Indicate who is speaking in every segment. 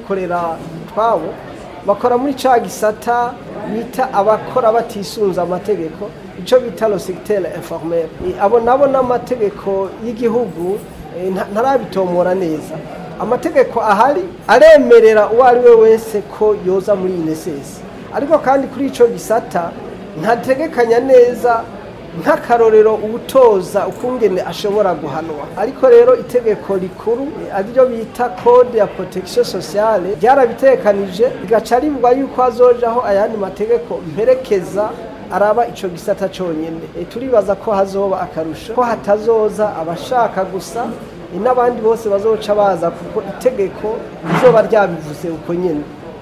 Speaker 1: kwikorera twabo bakora muri ca gisata bita abakora batisunze amategeko icyo bita lo secteur informel abo nabo n'amategeko y'igihugu eh, nta- ntarabitomora neza amategeko ahari aremerera uwo ari we wese ko yoza muri inesesi ariko kandi kuri icyo gisata ntategekanya neza nk'akarorero ubutoza ukungene ashobora guhanwa ariko rero itegeko rikuru eh, ariryo bita code ya protection sociale ryarabitekanije rigaca rivuga yuko hazojaho ayandi mategeko mperekeza araba ico gisata conyene e, turibaza ko hazoba akarusho ko hatazoza abashaka gusa e, n'abandi bose bazoca baza kuko itegeko rizoba ryabivuze uko nyene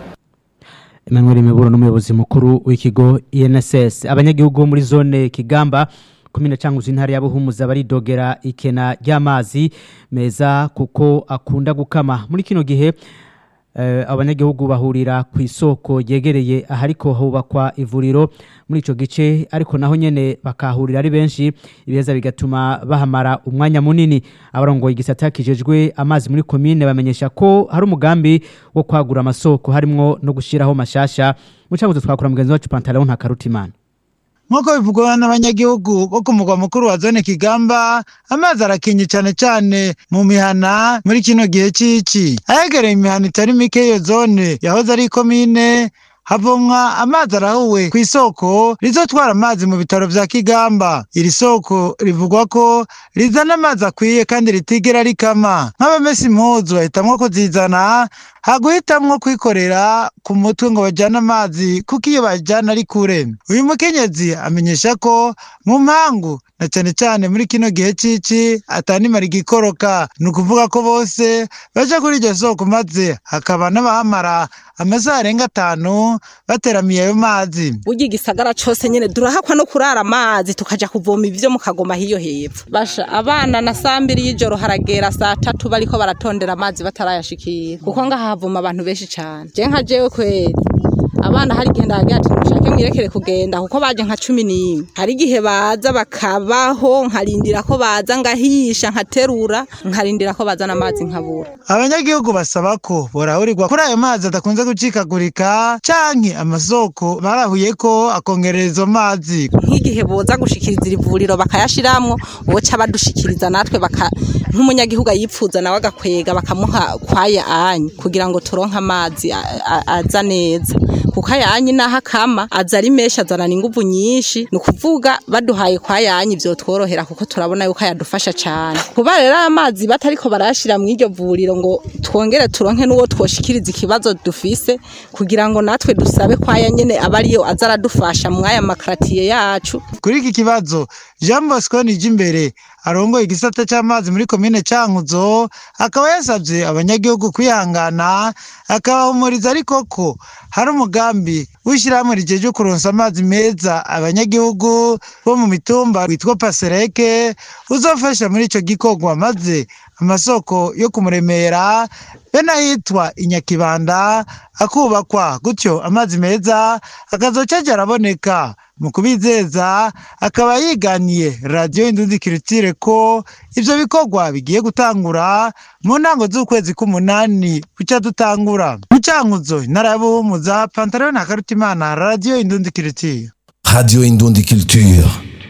Speaker 2: Emmanuel Miburo n'umuyobozi mukuru w'ikigo INSS abanyagihugu bo muri zone Kigamba komine canguzi intara ya Buhumuza baridogera ikena ry'amazi meza kuko akunda gukama muri kino gihe eh, abanyagihugu bahurira ku isoko yegereye ahariko hubakwa ivuriro muri ico gice ariko naho nyene bakahurira ari benshi ibeza bigatuma bahamara umwanya munini abarongoye igisata kijejwe amazi muri komine bamenyesha ko hari umugambi wo kwagura amasoko harimwo no gushiraho mashasha mucabuze twakura mugenzi wacu Pantalon nta karutimana
Speaker 3: nk'uko bivugwa n'abanyagihugu bo ku mugwa mukuru wa zone kigamba amazi arakinye cyane cyane mu mihana muri kino gihe cy'iki ahegereye imihana itari mike y'iyo zone yahoze ari ikomine havomwa amazi arahuwe ku isoko rizotwara amazi mu bitaro vya kigamba iri soko rivugwa ko rizana amazi akwiye kandi ritigera rikama nk'abamesa impuzu bahitamwo kuzizana haguhitamwo kwikorera ku mutwe ngo bajyane amazi kuko iyo bajyana ari kure uyu mukenyezi amenyesha ko mu mpangu na cyane cyane muri kino gihe cici atanimara igikoroka ni ukuvuga ko bose baja kuri iryo soko maze hakaba n'abahamara amasaha arenga atanu bateramiye ayo mazi
Speaker 4: burya igisagara cose nyene durahakwa no kurara amazi tukaja kuvoma ivyo mu kagoma hiyo hepfo basha abana na saa mbiri y'ijoro haragera saa tatu bariko baratondera amazi batarayashikira kuko ngaha havoma abantu benshi cane je nka jewe kweri abana hari igihe ndagira ati mushake mwirekere kugenda kuko baje nka cumi n'imwe hari igihe baza bakabaho nkarindira ko baza ngahisha nkaterura nkarindira ko bazana amazi nkabura
Speaker 3: abanyagihugu basaba ko borahurirwa kuri ayo mazi adakunze gucikagurika canke amasoko barahuye ko akongerera izo mazi
Speaker 4: nk'igihe boza gushikiriza iri vuriro bakayashiramwo boca badushikiriza natwe baka nk'umunyagihugu ayipfuza nawe agakwega bakamuha kwaya anyi kugira ngo turonke amazi a- a- aza neza kuko ayanyi naho akama aza ari menshi azanana inguvu nyinshi ni ukuvuga baduhaye kwa yanyi vyotworohera kuko turabona yuko ayadufasha cane kuba rero aya mazi batariko barayashira mu iryo vuriro ngo twongere turonke n'uwo twoshikiriza ikibazo dufise kugira ngo natwe dusabe kwaya nyene aba ariyo aza aradufasha mw'aya makaratiye yacu
Speaker 3: kuri iki kibazo jean bosco nijimbere arongoye igisata c'amazi muri komine cankuzo akaba yasavye abanyagihugu kwihangana akabahumuriza ariko ko hari umugambi w'ishyirahamwe rijeje kuronsa amazi meza abanyagihugu bo mu mitumba witwa pasereke uzofasha muri ico gikorwa maze amasoko yo kumuremera be n'ahitwa inyakibanda akubakwa gutyo amazi meza akazoca aja araboneka mu kubizeza akaba yiganiye radiyo indundi kirutire ko ivyo bikorwa bigiye gutangura mu ntango z'ukwezi k'umunani buca dutangura mu cankuzo intara ya buhumuza pantaro na karutimana radiyo indundi kirutire
Speaker 5: Radio Indundi Culture.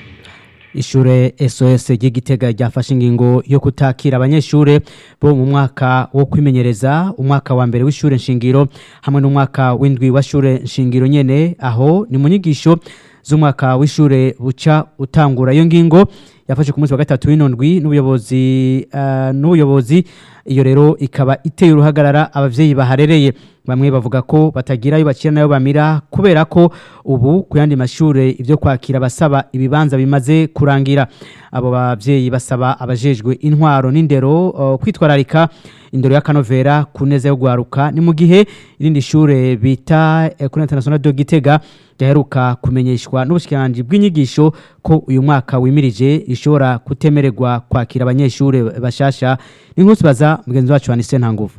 Speaker 2: Ishure SOS ry'igitega ryafashe ingingo yo kutakira abanyeshure bo mu mwaka wo kwimenyereza umwaka wa mbere w'ishure nshingiro hamwe n'umwaka w'indwi wa shure nshingiro nyene aho ni mu nyigisho z'umwaka w'ishure buca utangura iyo ngingo yafashe ku munsi wa gatatu w'inondwi n'ubuyobozi uh, n'ubuyobozi iyo rero ikaba iteye uruhagarara abavyeyi baharereye bamwe bavuga ko batagira ayo bakira nayo bamira kubera ko ubu ku yandi mashure ivyo kwakira basaba ibibanza bimaze kurangira abo bavyeyi basaba abajejwe intwaro n'indero uh, kwitwararika indero y'akanovera ku neza yo gwaruka ni mu gihe irindi shure bita Ecole International de Gitega ryaheruka kumenyeshwa n'ubushikiranganji bw'inyigisho ko uyu mwaka wimirije ishobora kutemererwa kwakira abanyeshure bashasha ni nk'usibaza mugenzi wacu Anise Ntanguvu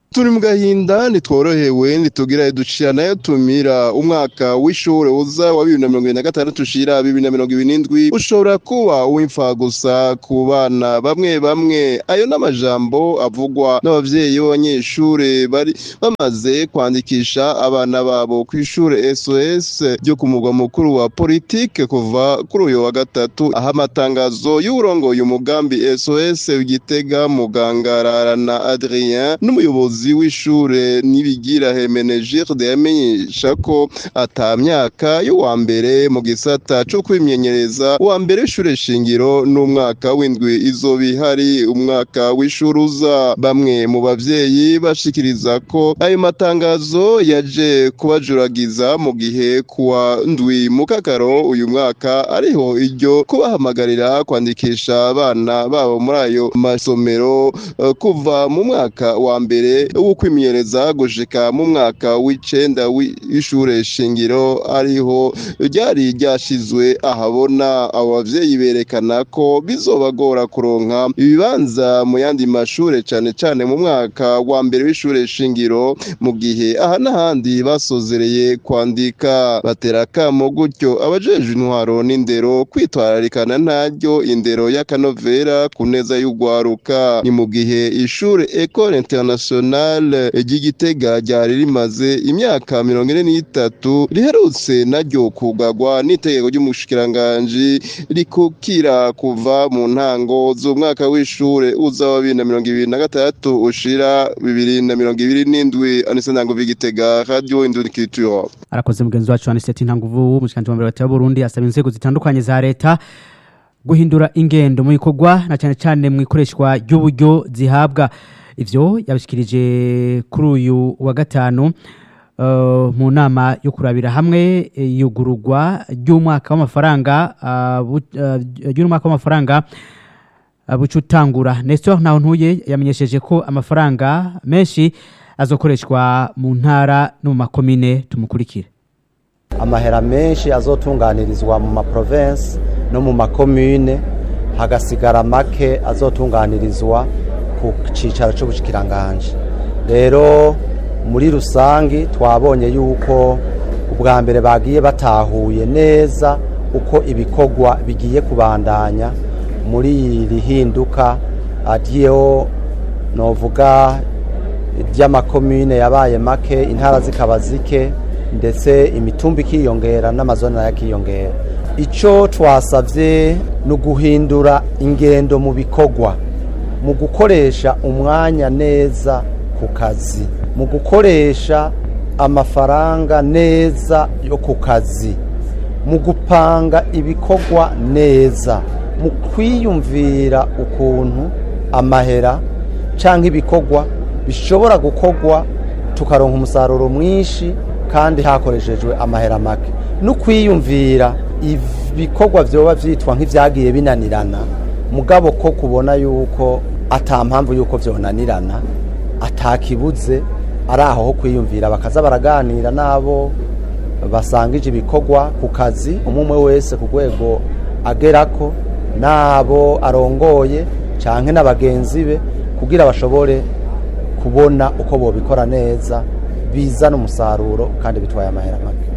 Speaker 6: turi mu gahinda ntitworohewe ntitugira ducira nayo tumira umwaka w'ishure uza wa bibiri na mirongo ibiri na gatandatu ushira bibiri na mirongo ibiri n'indwi ushobora kuba uw'imfa gusa ku bana bamwe bamwe ayo n'amajambo avugwa n'abavyeyi b'abanyeshure bari bamaze kwandikisha abana babo ku ishure SOS ryo ku mugwa mukuru wa politike kuva kuri uyu wa gatatu aho amatangazo y'uburongoye umugambi SOS w'igitega muganga Rarana Adrien n'umuyobozi w'ishure nibigira Hemenegilde yamenyesha ko ata myaka y'uwa mbere mu gisata co kwimenyenyereza uwa mbere w'ishure shingiro n'umwaka w'indwi izoba ihari umwaka w'ishure uza bamwe mu bavyeyi bashikiriza ko ayo matangazo yaje kubajuragiza mu gihe kuwa ndwi mu kakaro uyu mwaka ariho iryo kubahamagarira kwandikisha abana babo muri ayo masomero uh, kuva mu mwaka wa mbere wo kwimenyereza gushika mu mwaka w'icenda w'ishure shingiro ariho ryari ryashizwe ahabona abo bavyeyi berekana ko bizobagora kuronka ibibanza mu yandi mashure cane cane mu mwaka wa mbere w'ishure shingiro mu gihe aha n'ahandi basozereye kwandika batera akamo gutyo abajejwe intwaro n'indero kwitwararikana ntaryo indero y'akanovera ku neza y'ugwaruka ni mu gihe ishure Ecole Internationale ry'Igitega ryari rimaze imyaka mirongo ine n'itatu riherutse naryo kugagwa n'itegeko ry'umushikiranganji rikukira kuva mu ntango z'umwaka w'ishure uza wa bibiri na mirongo ibiri na gatandatu ushira bibiri na mirongo ibiri n'indwi anise ntango v'igitega radio indunikitura
Speaker 2: arakoze mugenzi wacu aniseti ntanguvu umushikiranganji wa mbere wa leta y'uburundi asaba inzego zitandukanye za leta guhindura ingendo mu bikorwa na cyane cyane mu ikoreshwa ry'uburyo zihabwa ivyo yabishikirije kuri uyu wa gatanu uh, mu nama yo kurabira hamwe yugururwa ry'umwaka w'amafaranga uh, uh, ry'umwaka w'amafaranga uh, bucutangura Nestor ntaho ntuye yamenyesheje ko amafaranga menshi azokoreshwa mu ntara no mu makomine tumukurikire
Speaker 7: amahera menshi azotunganirizwa mu maprovensi no mu makomune hagasigara make azotunganirizwa ku cyicaro cy'ubushikiranganje rero muri rusange twabonye yuko ubwa mbere bagiye batahuye neza uko ibikorwa bigiye kubandanya muri iri hinduka ariyo novuga ry'amakomune yabaye make intara zikaba zike ndetse imitumba ikiyongera n'amazone nayo akiyongera icyo twasabye ni uguhindura ingendo mu bikorwa mu gukoresha umwanya neza ku kazi mu gukoresha amafaranga neza yo ku kazi mu gupanga ibikorwa neza mu kwiyumvira ukuntu amahera cyangwa ibikorwa bishobora gukorwa tukaronka umusaruro mwinshi kandi hakoreshejwe amahera make no kwiyumvira ibikorwa byoba byitwa nk'ibyagiye binanirana mugabo ko kubona yuko atampamvu yuko byonanirana atakibuze ari aho ho kwiyumvira bakaza baraganira n'abo basangije ibikorwa ku kazi umwe wese ku rwego agerako n'abo arongoye cyangwa na bagenzi be kugira bashobore kubona uko bobikora neza bizana umusaruro kandi bitwaye amahera make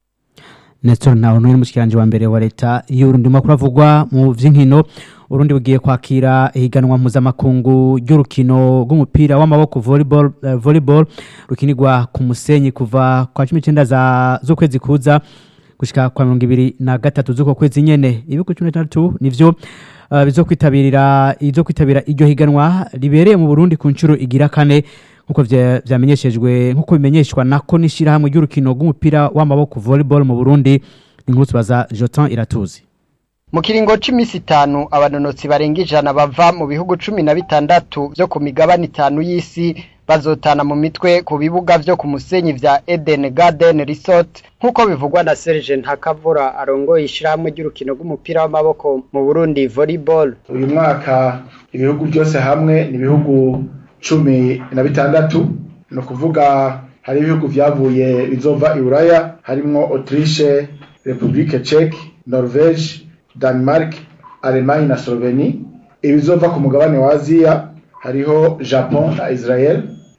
Speaker 2: Nestor naho n'uyu mushikiranje wa mbere wa leta y'Urundi makuru avugwa mu vy'inkino Urundi bugiye kwakira ihiganwa mpuzamakungu ry'urukino rw'umupira w'amaboko volleyball uh, volleyball rukinirwa ku musenyi kuva kwa 19 za z'ukwezi kuza gushika kwa 2023 z'uko kwezi nyene ibihugu 13 nivyo uh, bizokwitabirira izo kwitabira iryo higanwa ribereye mu Burundi ku ncuro igira kane nkuko vyamenyeshejwe nkuko bimenyeshwa nako nishirahamwe ry'urukino rw'umupira w'amaboko volleyball mu Burundi inkuru tubaza Jotin Iratuzi
Speaker 8: mu kiringo c'imisi itanu abanonotsi barenga ijana bava mu bihugu cumi na bitandatu vyo ku migabane itanu y'isi bazotana mu mitwe ku bibuga vyo ku musenyi vya Eden Garden Resort nk'uko bivugwa na Serge Ntakavura arongoye ishirahamwe ry'urukino rw'umupira w'amaboko mu Burundi volleyball
Speaker 9: uyu mwaka ibihugu byose hamwe ni ibihugu cumi na bitandatu ni ukuvuga hari ibihugu vyavuye bizova i Buraya harimwo Autriche Republique Czech Norvège Denmark Allemagne na Slovenie ibizova ku mugabane wa Aziya hariho Japon na Israel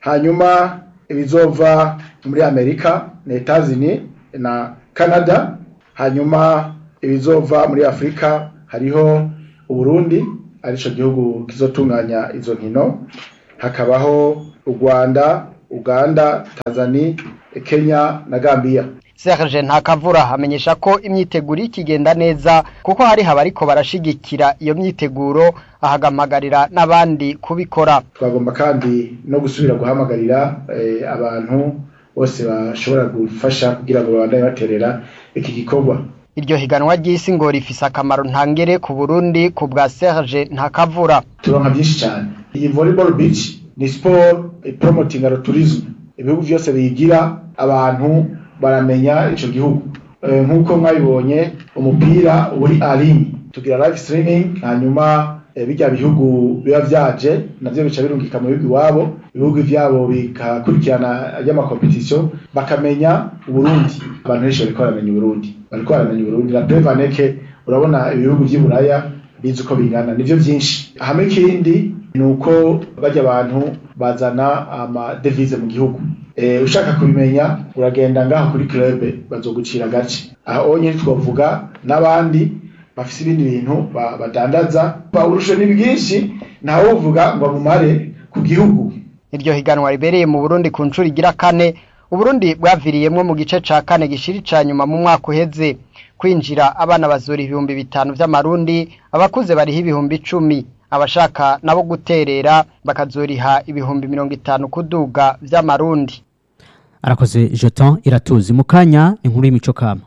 Speaker 9: hanyuma ibizova muri amerika na etazini na canada hanyuma ibizova muri afurika hariho uburundi arico gihugu kizotunganya izo nkino hakabaho u rwanda uganda tanzania kenya na gambia
Speaker 8: Serge Ntakavura amenyesha ko imyiteguro ikigenda neza kuko hari abariko barashigikira iyo myiteguro ahagamagarira n'abandi kubikora
Speaker 9: twagomba kandi no gusubira guhamagarira eh, abantu bose bashobora gufasha kugira ngo babandanye baterera iki gikorwa
Speaker 8: iryo higanwa ry'isi ngo rifise akamaro ntangere ku Burundi ku bwa Serge Ntakavura
Speaker 9: turonka byinshi cyane iyi volleyball beach ni sport eh, promoting tourism ibihugu byose biyigira abantu baramenya ico gihugu Eh, nk'uko mwabibonye umupira uri aline tugira live streaming hanyuma eh, bijya bihugu biba vyaje navyo bica birungika mu bihugu iwabo ibihugu vyabo bikakurikirana ry'amakompetisiyo bakamenya uburundi abantu benshi bariko baramenya uburundi bariko baramenya uburundi la prevaneke urabona ibihugu vy'i buraya bizi uko bingana nivyo vyinshi hamwe ikindi ni uko bajya abantu bazana amadevize mu gihugu Eh, ushaka kubimenya uragenda ngaho kuri club bazogucira gace aho nyine twavuga n'abandi bafise ibindi bintu ba- badandaza uburusho ni bwinshi ntawe uvuga ngo bumare ku gihugu
Speaker 8: iryo higanwa ribereye mu Burundi ku nshuro igira kane Uburundi bwaviriyemwo mu gice ca kane gishiri ca nyuma mu mwaka uheze kwinjira abana bazura ibihumbi bitanu vy'amarundi abakuze bariho ibihumbi icumi abashaka nabo guterera bakazoriha ibihumbi mirongo itanu kuduga vy'amarundi
Speaker 2: arakoze jeton iratuzi mu kanya inkuru y'imico kama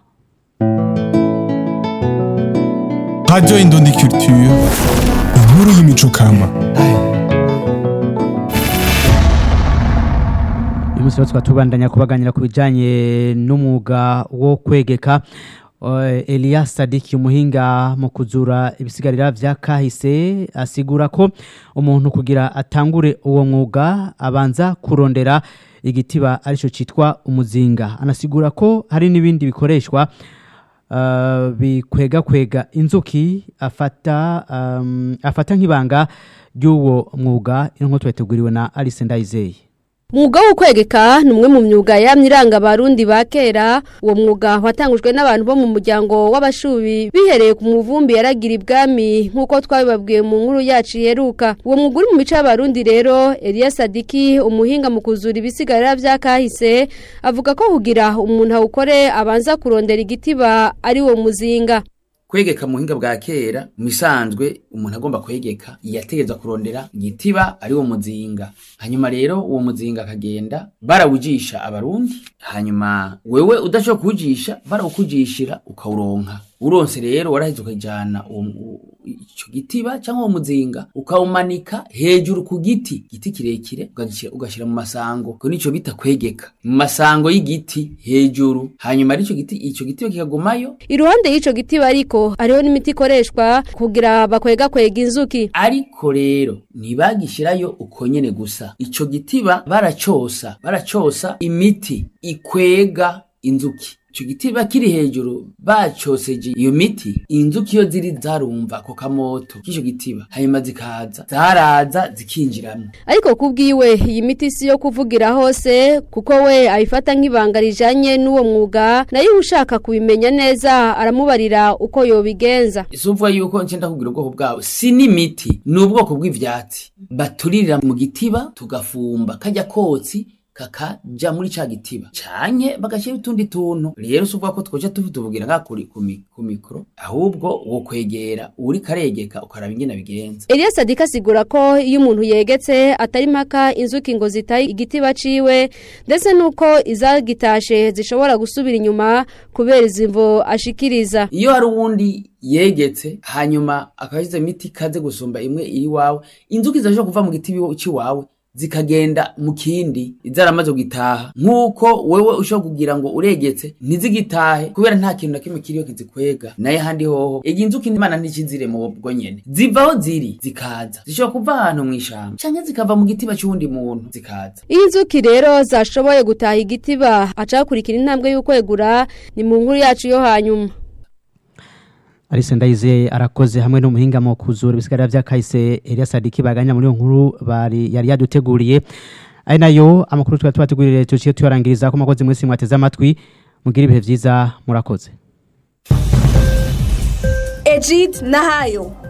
Speaker 10: Radio Indundi Culture, inkuru y'imico kama.
Speaker 2: uyu munsi rero tukaba tubandanya kubaganira ku bijyanye n'umwuga wo kwegeka Eh, Elias Sadiki umuhinga mu kuzura ibisigarira vya kahise asigura ko umuntu kugira atangure uwo mwuga abanza kurondera igitiba arico citwa umuzinga anasigura ko hari n'ibindi bikoreshwa uh, bikwega kwega inzuki afata um, afata nk'ibanga ry'uwo mwuga inko tweteguriwe na Alice Ndayizeye
Speaker 11: Mwuga wo kwegeka ni umwe mu myuga yamye iranga abarundi ba kera uwo mwuga watangujwe n'abantu bo mu muryango w'abashubi bihereye ku muvumbi yaragira ibwami nk'uko twabibabwiye mu nkuru yacu iheruka uwo mwuga uri mu mico y'abarundi rero Elias Sadiki umuhinga mu kuzura ibisigarira vya kahise avuga ko kugira umuntu awukore abanza kurondera igitiba ari wo muzinga
Speaker 12: kwegeka mu buhinga bwa kera mu isanzwe umuntu agomba kwegeka yategeza kurondera igitiba ari wo muzinga hanyuma rero uwo muzinga akagenda barawujisha abarundi hanyuma wewe udashobora kuwujisha barawukujishira ukawuronka uronse rero waraheze ukajyana uwo mu- ico gitiba cyangwa uwo muzinga ukawumanika hejuru ku giti giti kirekire ugagishyira- ugashyira mu masango ko nico bita kwegeka mu masango y'igiti hejuru hanyuma ari ico giti ico gitiba kikagumayo
Speaker 11: iruhande y'ico gitiba ariko hariho n'imiti ikoreshwa kugira bakwega kwega inzuki
Speaker 12: ariko rero ntibagishirayo uko nyene gusa ico gitiba baracosa baracosa imiti ikwega inzuki ico gitiba kiri hejuru bacoseje iyo miti inzuki iyo ziri zarumva ako kamoto k'ico gitiba hanyuma zikaza zaraza zikinjiramwo
Speaker 11: ariko kubwiwe iyi miti si yo kuvugira hose kuko we abifata nk'ibanga rijanye n'uwo mwuga nayo ushaka kubimenya neza aramubarira uko yobigenza
Speaker 12: isuvuga yuko ncenda kugira ubwoko bwawe si n'imiti ni ubwoko bw'ivyatsi baturirira mu gitiba tugafumba kajya kotsi kakaja muri ca gitiba canke bagashyira utundi tuntu rero si uvuga ko twoca tuvugira nga kuri ku mi- ku mikoro ahubwo wo kwegera uri karegeka ukaraba ingene bigenza
Speaker 11: Elias Sadika asigura ko iyo umuntu yegetse atari mpaka inzuki ngo zitaye igitiba ciwe ndetse nuko izagitashe zishobora gusubira inyuma kubera izimvo ashikiriza
Speaker 12: iyo hari uwundi yegetse hanyuma akashize imiti ikaze gusumba imwe iri wawe inzuki zirashobora kuva mu giti iwi- c'iwawe zikagenda mu kindi zaramaze gutaha nk'uko wewe ushobora kugira ngo uregetse ntizigitahe kubera nta kintu na kimwe kiriho kizikwega naye handi hoho ega inzuki imana ntikizire mu bwo nyene ziva aho ziri zikaza zishobora kuva ahantu mu ishamba canke zikava mu gitiba c'uwundi muntu zikaza
Speaker 11: iyo inzuki rero zashoboye gutaha igitiba acakurikira intambwe y'ukwegura ni mu nkuru yacu yo hanyuma
Speaker 2: Alice Ndayizeye arakoze hamwe n'umuhinga mu kuzura ibisigarira vya kahise Elias Sadiki baganya muri iyo nkuru bari yari yaduteguriye ari nayo amakuru twari tubategurire tuciye tuyarangiriza ko makozi mwese mwateze amatwi mugira ibihe vyiza murakoze
Speaker 13: Ejid Nahayo